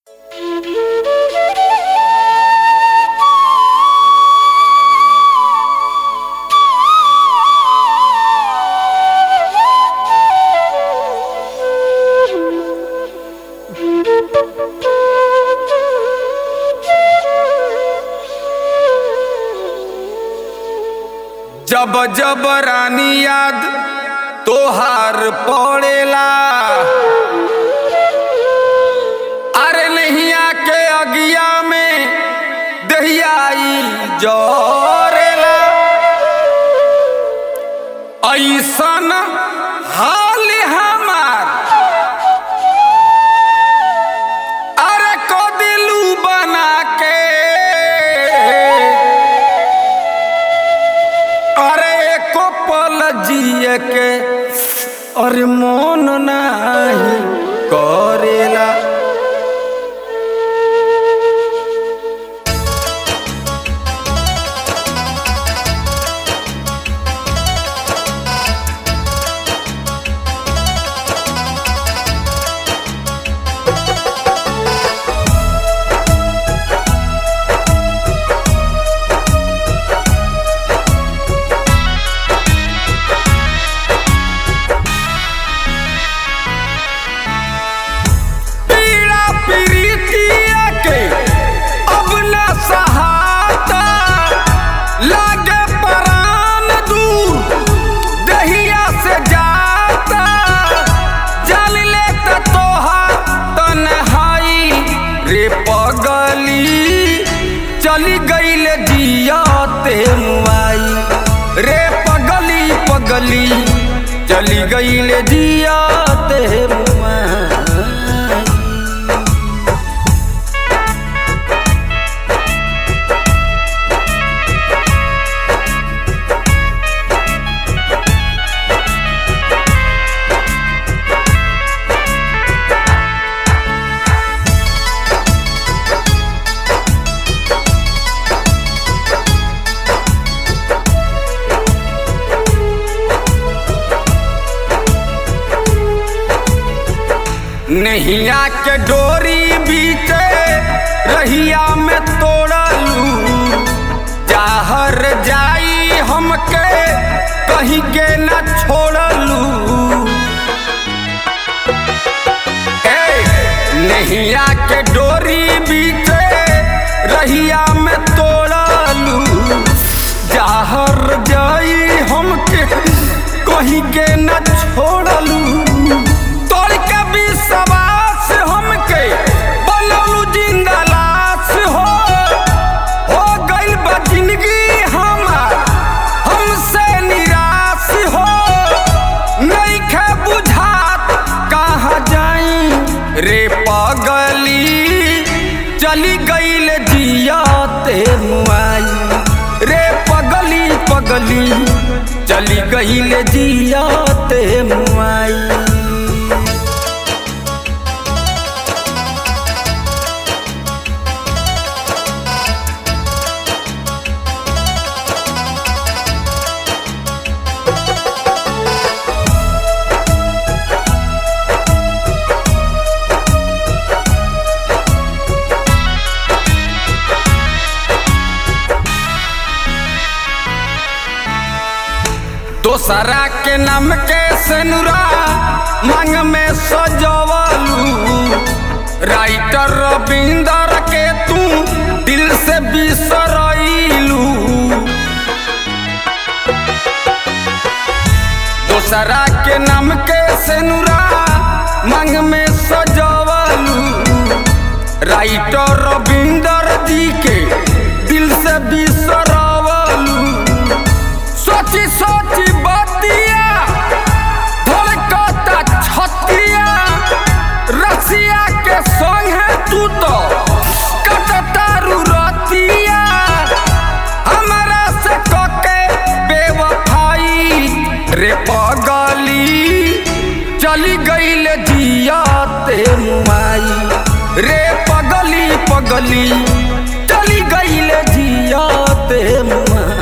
जब जब रानी याद तोहार पड़ेला अरे नैया के अगिया में दहियाई जरेला ऐसन हाल हमार अरे को दिलू बना के अरे एको पल जिए के अरे मन नाही करेला पीड़ा पीड़ितिया के अब न सहाता लागे परान दूर दहिया से जाता जल ले त तोहार तन्हाई रे पगली चली गईल जियाते मुआई रे पगली पगली चली गईल जियाते मुआई नैया के डोरी बीते रहिया में तोड़लू जाहर जाई हमके कहीं के न छोड़लू ए नैया के डोरी बीते रहिया में तोड़लू जाहर जाई हमके कहीं के न छोड़लू तोड़ के विश्वास हमके बनलू जिंदा लाश हो हो गइल बा जिंदगी हमार हमसे निराश हो नइखे बुझात कहाँ जाई रे पगली चली गइल जियाते मुआई रे पगली पगली चली गइल जियाते मुआई दोसरा के नाम के सेनुरा मांग में सजवलू राइटर रविंदर के तू दिल से बिसरैलू दोसरा के नाम के सेनुरा मांग में सजवलू राइटर रविंदर जी के दिल से बिसरवलू सोची सोची बतिया धड़कता छतिया रसिया के संग है तू तो कटता रतिया हमारा से कके बेवफाई रे पगली चली गईल जियाते मुआई रे पगली पगली चली गईल जियाते मुआई